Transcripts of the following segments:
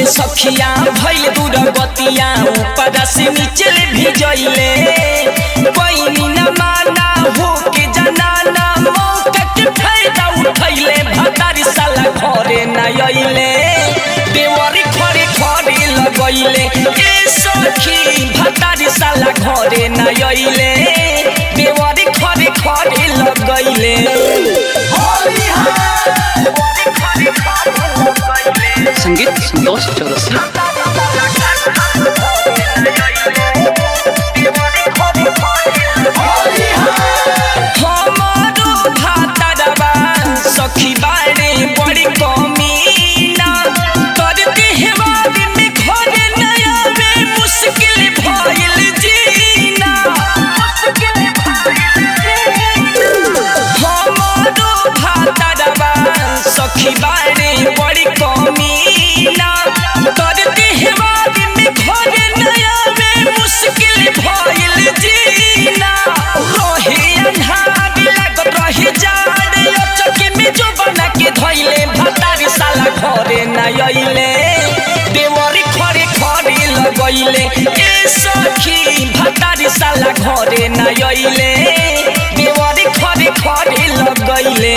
सखिया भइल दूर गतिया ऊपर से नीचे भिजइले पैनी न माना हो के जनाना मौका के फायदा उठैले भतारी साला घरे न अइले देवरी खरे खरे लगइले ए सखी भतारी साला घरे न अइले देवरी खरे खरे लगइले संगीत संतोष चौरसिया हमारो भातरवा सखी बारे बड़ी कमीना करते हेवारी में घरे नया में मुश्किल भइल जीना हमारो भातरवा सखी बारे बड़ी कमीना करते हेवारी में घरे नया में मुश्किल भइल जीना रहे अन्हार लागत रहे जाड़ अचके में जो बना के धइले भतारी साला घरे न अइले देवरी खरे खरे लगइले ए सखी भतारी साला घरे न अइले देवरी खरे खरे लगइले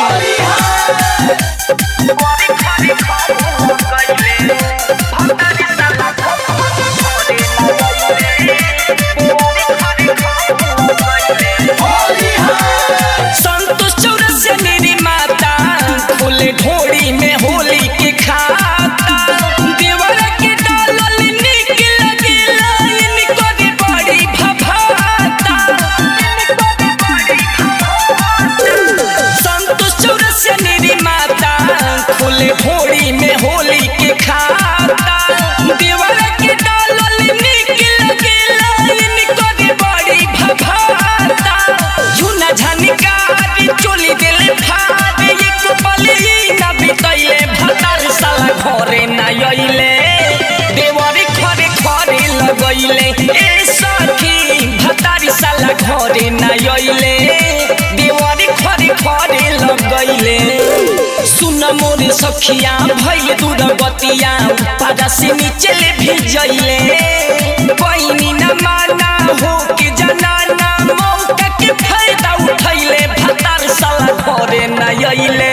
संतोष चौरसिया मेरी माता फूले ढोड़ी में होली के खाता देवर के डालल निक लगे लाइन करे बड़ी भभाता संतोष चौरसिया मेरी माता फूले ढोड़ी में होली के खाता देवर के डालल निक लगे लाइन करे बड़ी भभाता झुना झनकारी चोली दिले फाड़ एक पली ना बितैले भतार साला घरे ना अइले देवरी खरे खरे लगइले ए सखी भतारी साला घरे ना अइले देवरी खरे खरे लगइले सुन मोर सखिया भइल दूर गतिया पादा से नीचे ले भिजइले पैनी न माना हो के जनाना मौका के फायदा उठैले भतार साला घरे न अइले